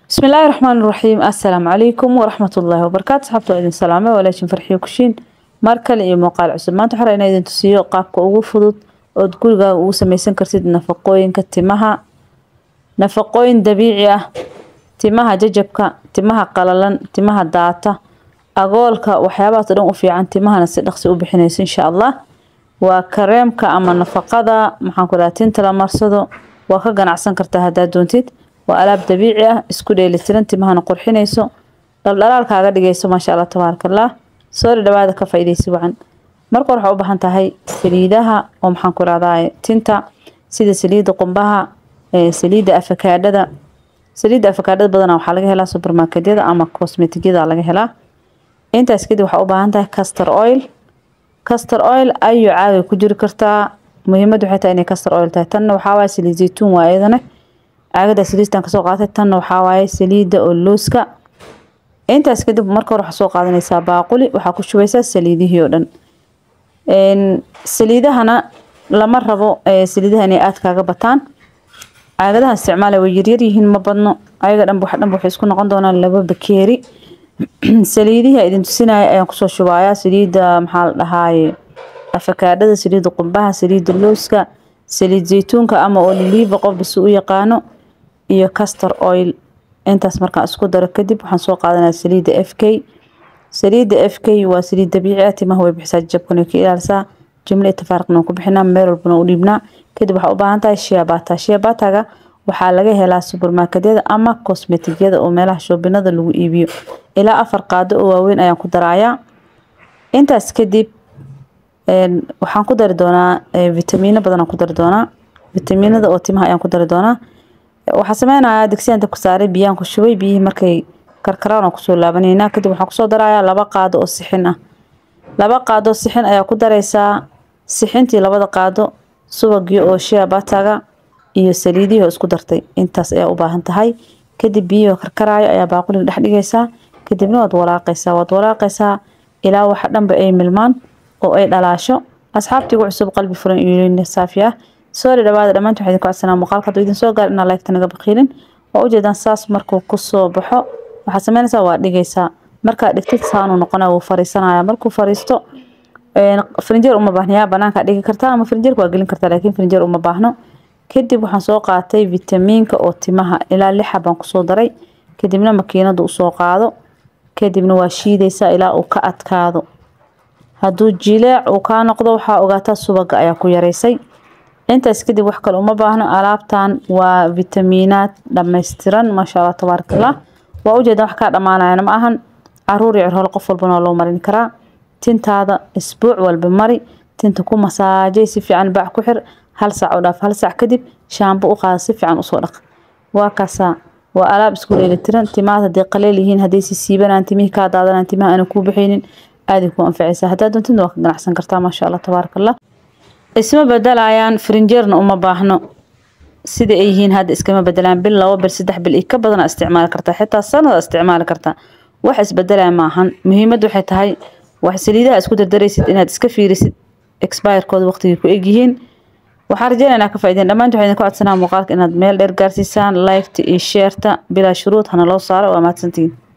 بسم الله الرحمن الرحيم السلام عليكم ورحمة الله وبركاته صحبتو idin salaame walaashin farxiyo kushiin mar kale iyo muuqaal cusub maanta waxaa inaa idin tusiyo qaabka ugu fudud ood gurigaaga ugu sameysan kartid nafaqooyinka timaha nafaqooyin dabiici ah timaha jajabka timaha qalalan timaha daata agoolka waxyaabahaas oo dhan u fiican timahana si dhaqsi u bixinayso insha allah waa kareemka ama nafaqada maxaan ku dhaha tinta la marsado waa ka ganacsan kartaa haddaad doontid waa alaab dabiici ah isku dheelitiran timahana qurxinayso dhaldhalaalkaaga dhigayso maasha allah tabaaraka allah soori dhawaada ka faa'iidaysi wacan marka hore waxaa u baahan tahay saliidaha oo maxaan ku rahdaa tinta sida saliidda qumbaha saliidda afakaadhada saliidda afakaadhada badanaa waxaa laga helaa supermarketyada ama cosmetigyada laga helaa intaas kadib waxaa u baahan tahay castor oil castor oil ayuu caagay ku jiri kartaa muhiimadu waxay tahay inay castor oil tahay tanna waxaa waaye saliid zaytuun waa iyadana caagada saliistan kasoo qaatay tanna waxaa waaye saliidda oo looska intaas kadib marka hore waxaa soo qaadanaysaa baaquli waxaa ku shubaysaa saliidihii oo dhan saliidahana lama rabo saliidaha inay aad kaaga bataan caagadaha isticmaala way yaryar yihiin ma badno ayaga dhanba wax dhanba waxay isku noqon doonaan laba bakeeri saliidihii idin tusinaya ayaan kusoo shubayaa saliidda maxaa la dhahaaye afakaadhada saliidda qumbaha saliidda looska saliid zaytuunka ama oliliiva qof bisu u yaqaano iyo castor oil intaas markaan isku daro kadib waxaan soo qaadanaya saliidda f k saliidda f k waa saliid dabiici ah timaha way bixisaa jabkan way ka ilaalisaa jimle itafaariqna ku bixinaa meel walbana u dhiibnaa kadib waxaa u baahan tahay shiabata shiabataga waxaa laga helaa supermarketyada ama cosmetigyada oo meelaha shoobinada lagu iibiyo ilaa afar qaado oo waaweyn ayaan ku darayaa intaas kadib waxaan ku dari doonaa vitamiino badan aan ku dari doonaa vitamiinada oo timaha ayaan ku dari doonaa waxaa sameynayaa digsiyan dabka saaray biyaan ku shubay biyihii markay karkaraan oo kusoo laabaneynaa kadib waxaan kusoo darayaa laba qaado oo sixin ah laba qaado sixin ayaa ku daraysaa sixintii labada qaado subagii oo shiabataga iyo saliidihii oo isku dartay intaas ayaa u baahan tahay kadib biyihii oo karkaraayo ayaa baaquliga dhex dhigaysaa kadibna waad walaaqaysaa waad walaaqaysaa ilaa waxa dhanba ay milmaan oo ay dhalaasho asxaabtiigu cusub qalbi furan iyo saafi ah soori dhawaada dhammaantiin waxaa idinku codsanaa muuqaalka hadduu idin soo gaar inaa laygta naga baqiilin waa ujeedaan saas markuu kusoo baxo waxaad sameynaysaa waa dhigaysaa markaa dhigtid saanuu noqonaya wuu fariisanaya markuu fariisto farinjeer uma baahnayaa banaankaa dhigi kartaa ama farinjeerka waa gelin kartaa laakiin farinjeer uma baahno kadib waxaan soo qaatay vitamiinka oo timaha ilaa lixa baan kusoo daray kadibna makiinada usoo qaado kadibna waa shiidaysaa ilaa uu ka adkaado hadduu jileec uu kaa noqdo waxaa ogaataa subaga ayaa ku yaraysay intaas kadib wax kale uma baahno alaabtan waa vitamiinaad dhammaystiran maasha allah tabaaraka allah waa ujeedan wax kaa dhammaanayana ma ahan caruur iyo cirhole qof walbana waa loo marin karaa tintaada isbuuc walba mari tinta ku masaajay si fiican baac ku xir hal saac u dhaaf hal saac kadib shaambo u qaada si fiican usoo dhaq waa kaasaa waa alaab isku dheelitiran timaad hadday qaleel yihiin hadday si siibanaan timihii kaa daadanaan timaha aana kuu baxaynin aaday ku anfacaysaa haddaad doontidna waa ka ganacsan kartaa maasha allah tabaaraka allah isma bedelayaan frinjeerna uma baahno sida ay yihiin hadda iskama bedelaan bil labo bil saddex bil iyo ka badana isticmaali kartaa xitaa sanada isticmaali kartaa wax isbedelaya maahan muhiimad waxay tahay wax saliidaha isku dardaraysid inaad iska fiirisid expirekooda waqtigay ku egyihiin waxaan rajeynaynaa ka faaideen dhammaanti waxaa idinku codsanaa muuqaalka inaad meel dheer gaarsiisaan liketa iyo sheerta bilaa shuruud hana loo saaro waa mahadsantihiin